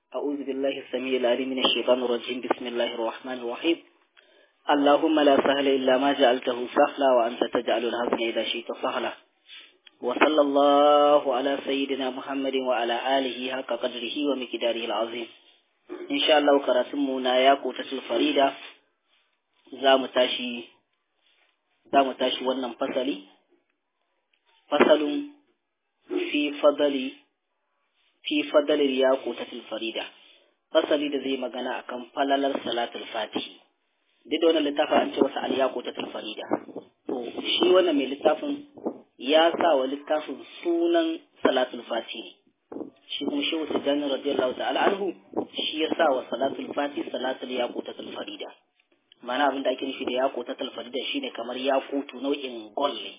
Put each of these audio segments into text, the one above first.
أعوذ بالله السميع العليم من الشيطان الرجيم بسم الله الرحمن الرحيم اللهم لا سهل إلا ما جعلته سهلا وأنت تجعل الحزن إذا شئت سهلا وصلى الله على سيدنا محمد وعلى آله حق قدره ومقداره العظيم إن شاء الله كراتمنا يا قوتة الفريدة زام تاشي زام تاشي ونم فصلي فصل في فضل fi fadalil yaqutatil farida fasali da zai magana akan falalar salatul fatihi duk da wannan littafin an ce wasa al yaqutatil farida to shi wannan mai littafin ya sa wa littafin sunan salatul fatihi shi kuma shehu tijani radiyallahu ta'ala anhu shi ya sa wa salatul fatihi salatul yaqutatil farida ma'ana abin da ake nufi da yaqutatil farida shine kamar yaqutu nau'in gold ne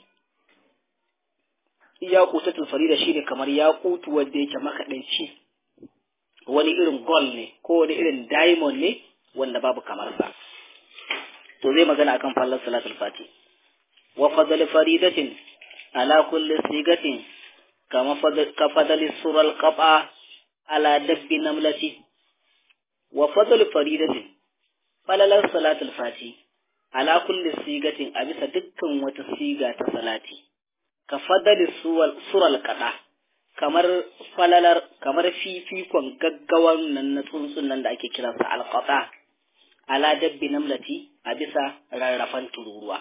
yaƙutatul farida shine kamar yaƙutu wanda yake makaɗaici wani irin gold ne ko wani irin diamond ne wanda babu kamar sa to zai magana akan fallar salatul fati wa fadl faridatin ala kulli sigatin kama ka fadl sural qaba ala dabbi namlati wa fadl faridatin falalar salatul fati ala kulli sigatin a bisa dukkan wata siga ta salati ka fadali sural kaɗa kamar falalar kamar fifikon gaggawan nan na tsuntsun nan da ake kiransa alƙaɗa ala dabbi namlati a bisa rarrafan tururuwa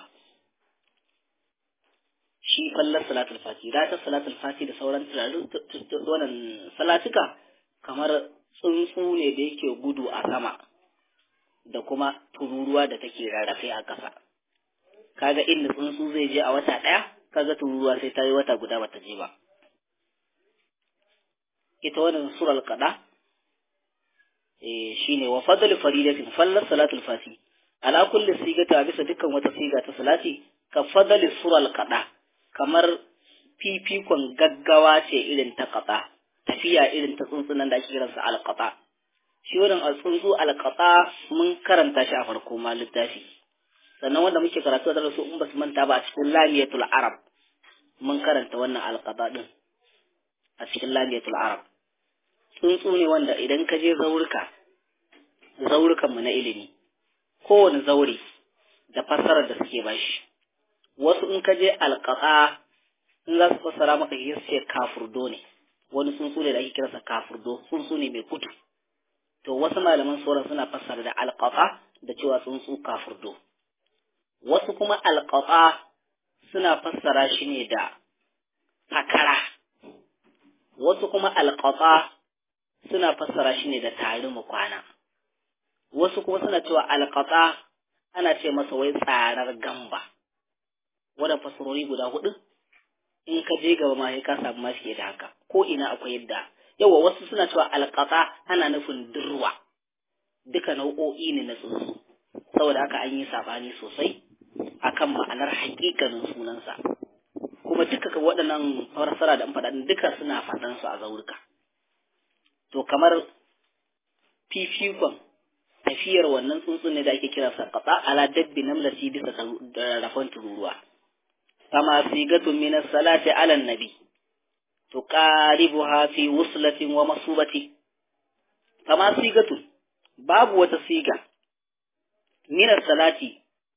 shi fallar salatul fati ta salatul fati da sauran wannan salatuka kamar tsuntsu ne da yake gudu a sama da kuma tururuwa da take rarrafe a ƙasa kaga inda tsuntsu zai je a wata ɗaya kaga tururuwa sai ta yi wata guda bata je ba ita wannan sural kada eh shine wa fadl faridatin fallar salatul fati ala kulli sigata bisa dukkan wata siga ta salati ka fadl sural kada kamar fifikon gaggawa ce irin ta kada tafiya irin ta tsuntsunan da ake kiransa alqata shi wannan tsuntsu alqata mun karanta shi a farko ma littafi sannan wanda muke karatu da su in ba su manta ba a cikin lamiyatul arab mun karanta wannan alqaba din a cikin lamiyatul arab tsuntsu ne wanda idan ka je zaurika zaurukan mu na ilimi kowane zauri da fassarar da suke bashi wasu in ka je alqaba in za su fassara maka shi ce kafurdo ne wani tsuntsu ne da ake kiransa kafurdo tsuntsu ne mai kudu to wasu malaman sauran suna fassara da alqaba da cewa tsuntsu kafurdo wasu kuma alƙaƙa suna fassara shi ne da fakara, wasu kuma alƙaƙa suna fassara shi ne da tari mu kwana, wasu kuma suna cewa alƙaƙa ana ce masa wai tsarar gamba, wadda fassarori guda hudu in ka je gaba ma ka samu ma fiye da haka, ko ina akwai yadda. Yawa wasu suna cewa alƙaƙa ana nufin durwa, duka nau'o'i ne na tsuntsu, saboda haka an yi saɓani sosai. akan ma'anar hakikanin sunansa kuma duka ka waɗannan fassara da faɗaɗin duka suna faɗan su a zaurika to kamar fifikon tafiyar wannan tsuntsun ne da ake kira sa qata ala dabbi namlati bisa rafan tururuwa kama sigatu min as-salati ala nabi tuqaribuha fi wuslatin wa masubati kama sigatu babu wata siga min as-salati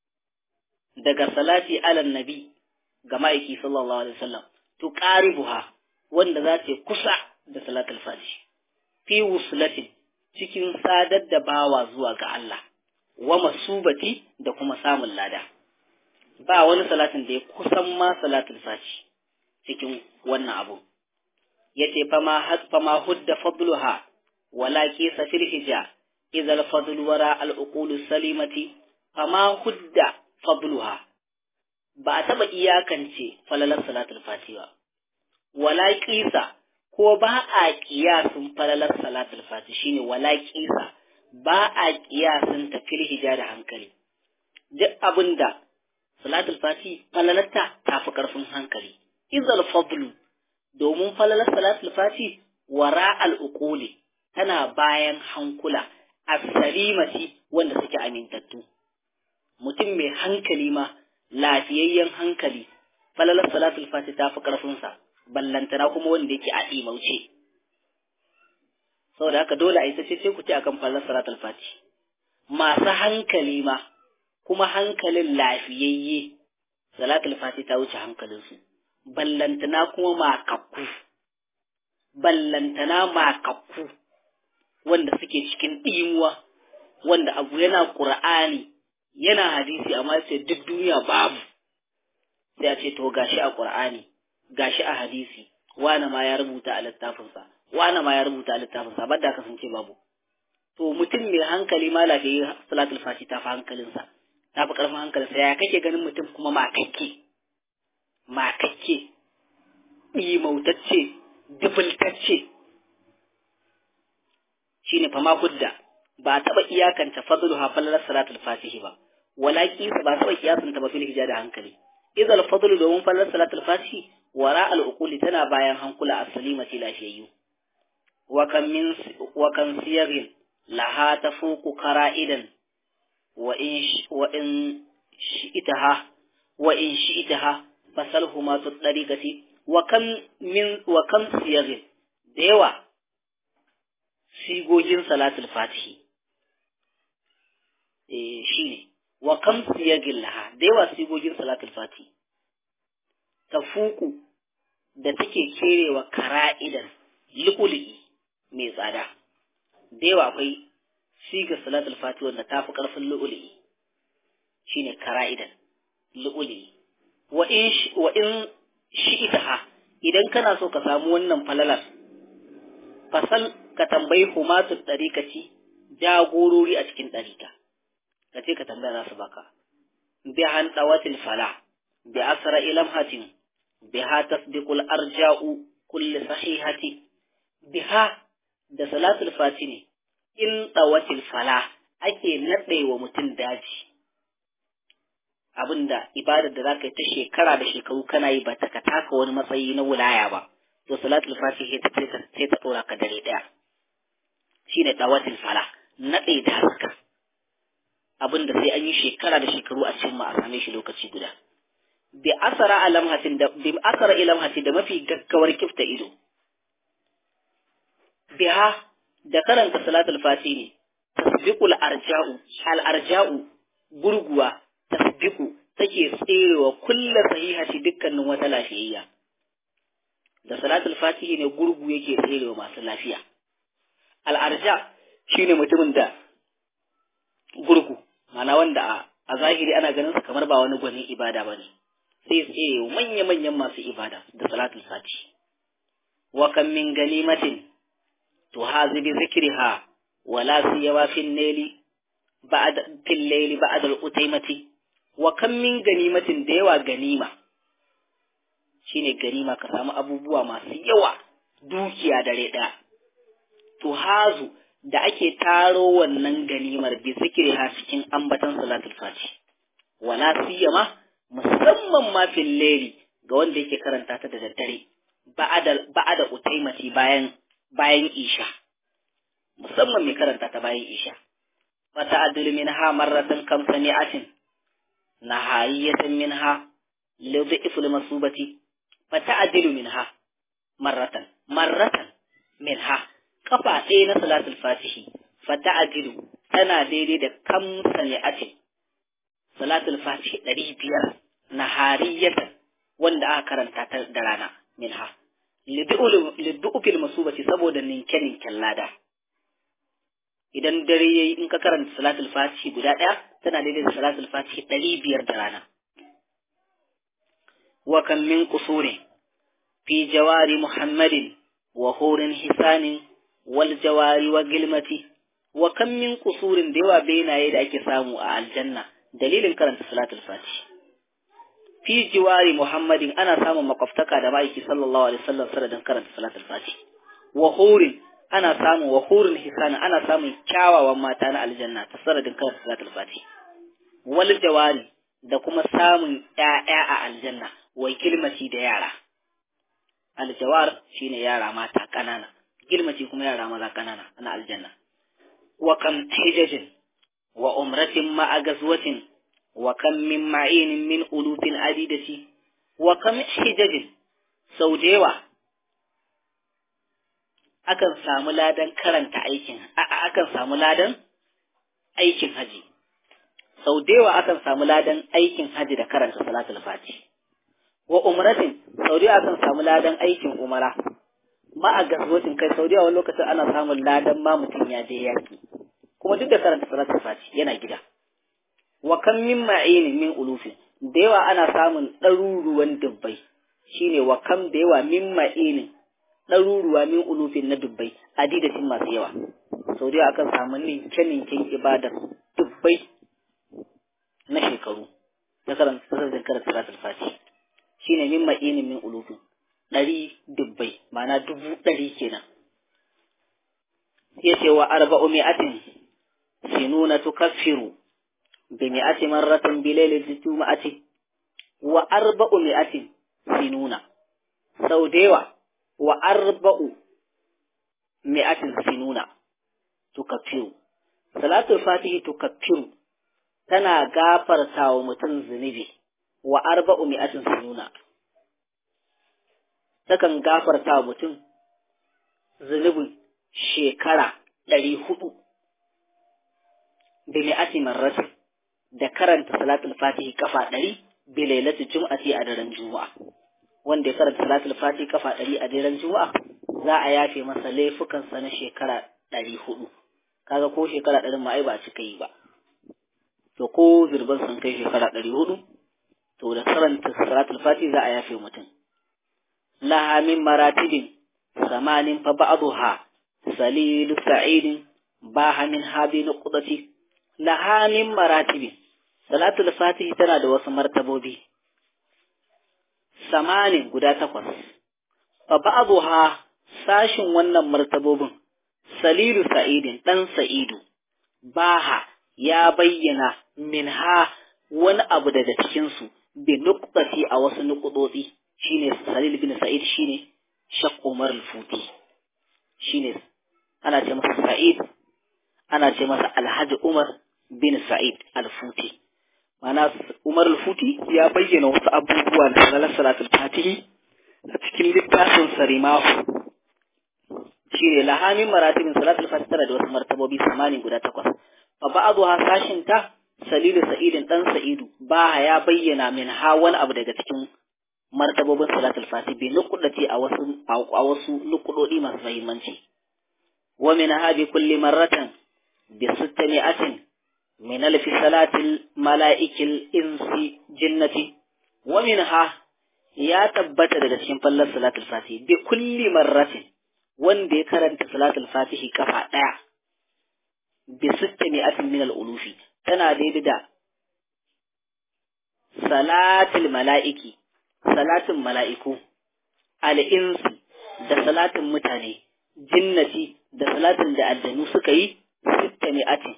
daga salati ala nabi ga ma'aiki sallallahu alaihi wasallam to qaribuha wanda za ta kusa da salatul fati fi wuslatin cikin sadar da bawa zuwa ga Allah wa masubati da kuma samun lada ba wani salatin da ya kusan ma salatul fati cikin wannan abu yace fama hasfama hudda fadluha wala kisa fil hija idza al fadlu wara al uqul salimati fama hudda fadluha ba a taɓa iyakance falalar salatul fati ba wala ƙisa ko ba a ƙiyasin falalar salatul fati shine wala ƙisa ba a ƙiyasin ta fil da hankali duk abinda salatul fati falalarta ta fi ƙarfin hankali izal fadlu domin falalar salatul fati wara al tana bayan hankula as-salimati wanda suke amintattu mutum mai hankali ma lafiyayyen hankali falalar salatul fati ta fi ƙarfinsa ballantana kuma wanda yake a ɗimauce saboda haka dole a yi ta ce ku ce akan fallar salatul fati masu hankali ma kuma hankalin lafiyayye salatul fati ta wuce hankalinsu ballantana kuma makakku ballantana makakku wanda suke cikin ɗimuwa wanda abu yana ƙur'ani yana hadisi amma sai duk duniya babu sai a ce to gashi a ƙur'ani gashi a hadisi wane ma ya rubuta a littafinsa wane ma ya rubuta a littafinsa ba da kasance babu to mutum mai hankali ma lafiya salatul fati ta fi hankalinsa ta fi ƙarfin hankalinsa ya kake ganin mutum kuma makakke makakke ɗimautacce dubultacce shine fama hudda ba a taɓa iyakanta fadlu ha falalar salatul fatihi ba wala kisa ba taɓa kiyasanta ba fil hija da hankali idza fadlu domin falalar salatul fatihi wara al uquli tana bayan hankula as-salimati lafiyayyu wa kan min wa kan siyarin laha tafuqu qara'idan wa in wa in shi'taha wa in shi'taha fasalhuma tu tariqati wa kam min wa kam siyarin da yawa sigogin salatul fatihi eh shine wa kam siyagin laha da yawa sigogin salatul fatihi tafuku da take kerewa kara'idan liƙuli mai tsada da yawa akwai sigar salatul fatihi wanda ta fi ƙarfin liƙuli shine kara'idan liƙuli wa in wa in shi'itaha idan kana so ka samu wannan falalar fasal ka tambayi humatu ɗarikaci jagorori a cikin ɗarika ka ce ka tambaya za su baka bi han ɗawatil fala bi asra ilamhatin biha tasdiqul arja'u kulli sahihati biha da salatul fati ne in ɗawatil fala ake naɗe wa mutum daji abinda ibadar da zaka yi ta shekara da shekaru kana yi ba ta ka taka wani matsayi na wilaya ba to salatul fatihi sai ta tsora ka dare daya shine dawatul fala nade da haka abinda sai an yi shekara da shekaru a cikin a same shi lokaci guda bi asara alamhatin da bi asara ilamhatin da mafi gaggawar kifta ido biha da karanta salatul fatihi tasbiqul arja'u al arja'u gurguwa tasbiqu take tserewa kullu sahihati dukkanin wata lafiyayya da salatul fatihi ne gurgu yake tserewa masu lafiya al'arja shine mutumin da gurgu mana wanda a zahiri ana ganin sa kamar ba wani gwanin ibada bane sai tserewa manya manyan masu ibada da salatul fatihi wa kam min ganimatin tuhazi bi zikriha wala siyawa fil layli ba'd fil layli ba'd al-utaymati wa kam min ganimatin da yawa ganima shine ganima ka samu abubuwa masu yawa dukiya dare ɗaya to hazu da ake taro wannan ganimar bi zikiri ha cikin ambatan salatul fati wala siyama musamman ma fil layli ga wanda yake karanta ta da daddare ba'ada ba'ada utaimati bayan bayan isha musamman mai karanta ta bayan isha fata adul minha marratan kam sani'atin nahayatan minha lidhifil masubati fata'adilu minha marratan marratan minha kafa ɗaya na salatul fatihi fata'adilu tana daidai da kamsa ne ake salatul fatihi ɗari biyar na hariyatan wanda aka karanta ta da rana minha liddu'ufil masubati saboda ninke-ninken lada idan dare yayi in ka karanta salatul fatihi guda ɗaya tana daidai da salatul fatihi ɗari biyar da rana وكم من قصور في جوار محمد وهور حسان والجوار وقلمة وكم من قصور دوا بين يد أكي سامو الجنة دليل كرنت صلاة الفاتح في جوار محمد أنا سامو مقفتك دمائك صلى الله عليه وسلم سردا كرنت صلاة الفاتح وهور أنا سامو وهور حسان أنا سامو كاوا وما تانا الجنة سردا كرنت صلاة الفاتح والجوار da kuma samun ‘ya'ya a aljanna wai kilmaci da yara. Aljawar shi ne yara mata ƙanana, kilmaci kuma yara maza ƙanana na aljanna. Wa kam hijajin wa umratin ma'a gazwatin wa kam min ma'inin min ulufin adidati wa kam hijajin sau da yawa akan samu ladan karanta aikin akan samu ladan aikin haji sau da yawa akan samu ladan aikin haji da karanta salatul fati wa umratin sau da akan samu ladan aikin umara ma a gazzotin kai sau da yawa lokacin ana samun ladan ma mutum ya je yaki kuma duk da karanta salatul fati yana gida wa kan min ma'inin min ulufin da yawa ana samun ɗaruruwan dubbai shine wa kam da yawa min ma'inin ɗaruruwa min ulufin na dubbai adidatin masu yawa sau da akan samu ninke ninken ibadar dubbai na shekaru na karanta sassan karanta salatul fati shine min ma'inin min ulufin ɗari dubbai ma'ana dubu ɗari kenan ya ce wa arba'u mi'atin sinuna tukaffiru bi mi'ati marratin bi lailati juma'ati wa arba'u mi'atin sinuna sau da yawa wa arba'u mi'atin sinuna tukaffiru salatul fatihi tukaffiru tana gafarta wa mutum zunubi wa arba'u mi'atin sinuna takan gafarta wa mutum zunubin shekara ɗari hudu bi mi'ati marratin da karanta salatul fatihi kafa ɗari bi lailatu jum'ati a daren juma'a wanda ya karanta salatul fatihi kafa ɗari a daren juma'a za a yafe masa laifukansa na shekara ɗari hudu kaga ko shekara ɗari ma ai ba cika yi ba to ko zirban sun kai shekara ɗari hudu to da karanta salatul fatihi za a yafe mutum laha min maratibin samanin fa ba'dha salilu sa'idin baha min habi nuqdati laha min maratibin salatul fatihi tana da wasu martabobi samanin guda takwas fa ba'dha sashin wannan martabobin salilu sa'idin dan sa'idu baha ya bayyana minha wani abu daga cikin su bi nuqtati a wasu nuqdodi shine salil bin sa'id shine shaq umar al-futi shine ana ce masa sa'id ana ce masa alhaji umar bin sa'id al-futi mana umar al-futi ya bayyana wasu abubuwa da salar salatul fatihi a cikin littafin sarimahu shine lahamin maratibin salatul fatihi tana da wasu martabobi samani guda takwas fa ba'adu ha sashin ta salilu sa'idin dan sa'idu ba ya bayyana min ha wani abu daga cikin martabobin salatul fatihi bi nuqdati a wasu a wasu nuqdodi masu muhimmanci wa min ha bi kulli marratan bi sittami'atin min alf salatil mala'ikil insi jinnati wa min ha ya tabbata daga cikin fallar salatul fatihi bi kulli marratin wanda ya karanta salatul fatihi kafa daya bi sittami'atin min al-ulufi tana daidai da salatul mala'iki salatin mala'iku, al'insu da salatin mutane, jinnati da salatin da aljanu suka yi, sitta mi'atin,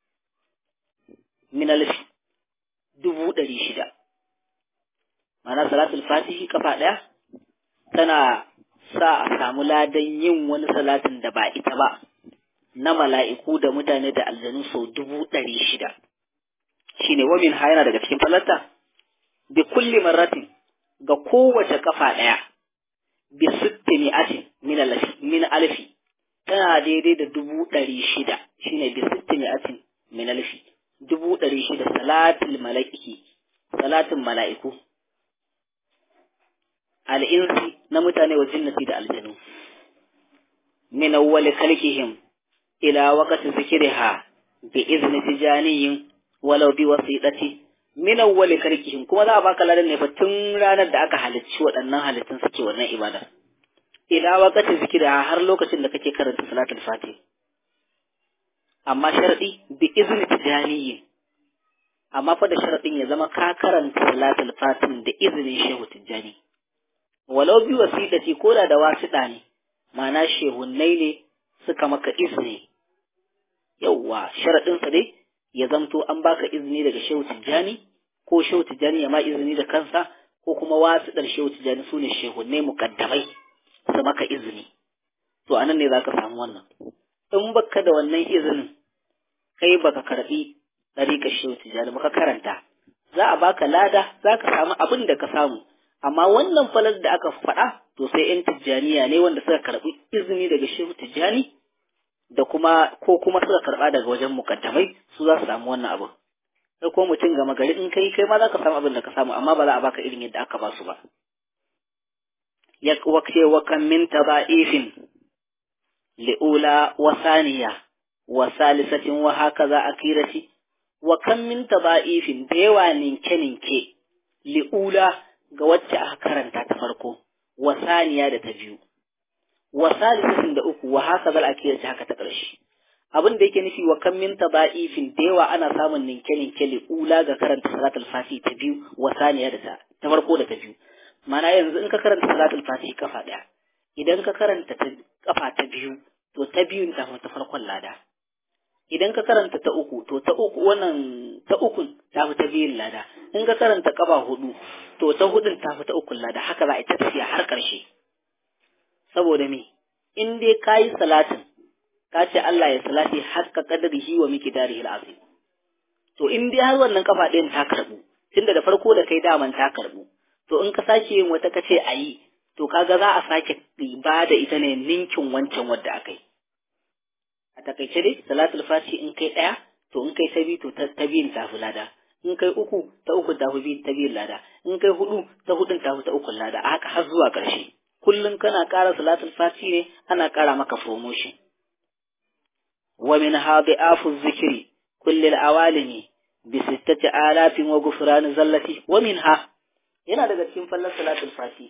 min alfi, dubu ɗari shida. Mana salatul fatihi kafa ɗaya, tana sa a samu ladan yin wani salatin da ba ita ba, na mala'iku da mutane da aljanu sau dubu ɗari shida. Shi ne wamin ha yana daga cikin falarta? Bi kulli marratin ga kowace kafa ɗaya bi sitti mi'atin min alfi tana daidai da dubu ɗari shida shine bi sitti mi'atin min alfi dubu ɗari shida salatul mala'iki salatin mala'iku al'insi na mutane wa jinnati da aljanu min awwali khalqihim ila waqti zikriha bi izni tijaniyin walau bi wasiɗati min awwali karkihim kuma za a baka ladan ne fa tun ranar da aka halicci waɗannan halittun suke wannan ibada ila waqati zikira har lokacin da kake karanta salatul fatih amma sharadi bi izni tijaniyin amma fa da sharadin ya zama ka karanta salatul fatih da izinin shehu tijani walau bi wasiɗati ko da da wasiɗa ne ma'ana shehunnai ne suka maka izini yauwa sharadinsa dai ya zamto an baka izini daga shehu tijjani ko shehu tijjani ya ma izini da kansa ko kuma wasu ɗar shehu tijjani su ne shehunne mukaddamai su maka izini to anan ne zaka samu wannan in baka da wannan izinin kai baka karbi ɗariƙar shehu tijjani baka karanta za a baka lada za ka samu abin da ka samu amma wannan falar da aka faɗa to sai ‘yan tijjaniya ne wanda suka karɓi izini daga shehu tijjani da kuma ko kuma suka karɓa daga wajen mukaddamai su za su samu wannan abu sai ko mutum gama gari in kai kai ma za ka samu abin da ka samu amma ba za a baka irin yadda aka ba su ba ya wakce wa kan min taba'ifin li'ula wa saniya wa salisatin wa hakaza akirati wa kan min taba'ifin da yawa ninke ninke li'ula ga wacce aka karanta ta farko wa saniya da ta biyu wa salisatin da uku wa hakaza akirati haka ta ƙarshe abin da yake nufi wa kan min taba'ifin da yawa ana samun ninke ninke li'ula ga karanta salatul fati ta biyu wa saniya da ta ta farko da ta biyu mana yanzu in ka karanta salatul fati kafa ɗaya idan ka karanta ta kafa ta biyu to ta biyun ta ta farkon lada idan ka karanta ta uku to ta uku wannan ta ukun ta fi ta biyun lada in ka karanta kafa hudu to ta hudun ta fi ta ukun lada haka za a ta tafiya har ƙarshe saboda me in dai ka yi salatin ka ce Allah ya salati haska kadarihi wa miki darihi al'azim to in dai har wannan kafa ɗayan ta karbu tunda da farko da kai daman ta karbu to in ka sake yin wata kace a yi to kaga za a sake ba da ita ne ninkin wancan wadda aka yi a takaice dai salatul fati in kai ɗaya to in kai ta biyu to ta biyun ta fi lada in kai uku ta uku ta fi ta biyun lada in kai hudu ta hudun ta fi ta ukun lada a haka har zuwa ƙarshe kullum kana ƙara salatul fati ne ana ƙara maka promotion wa min hadi afu zikri kulli awalimi bi sittati alafin wa gufran zallati wa minha yana daga cikin fallar salatul fati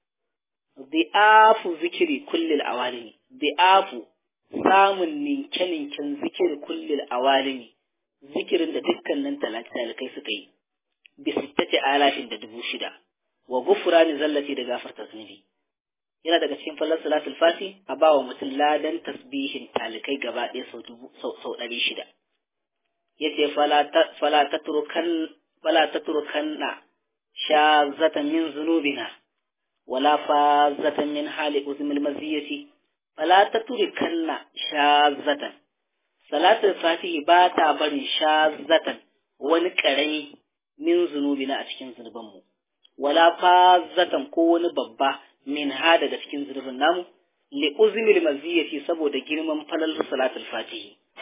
di'afu zikiri kullil awalimi di'afu samun ninke-ninken zikiri kullil awalimi zikirin da dukkanin talakai suka yi bi sittati alafin da dubu shida wa gufurani zallati da gafarta zunubi yana daga cikin fallar salatul fati a ba wa mutum ladan tasbihin talikai gaba ɗaya sau dubu sau ɗari shida yace fala tatrukan fala tatrukanna shazatan min zunubina ولا فازة من حال أزم المزية فلا تتركن شاذة صلاة الفاتح باتا بري شاذة ونكري من ذنوبنا أتكين ذنوبنا ولا فازة كون ببا من هذا أتكين ذنوبنا لأزم المزية سبو دجرم فلل صلاة الفاتح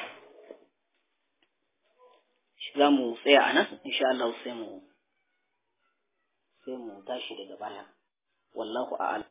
za mu tsaya a nan insha Allah sai mu sai mu tashi daga baya wallahu a'lam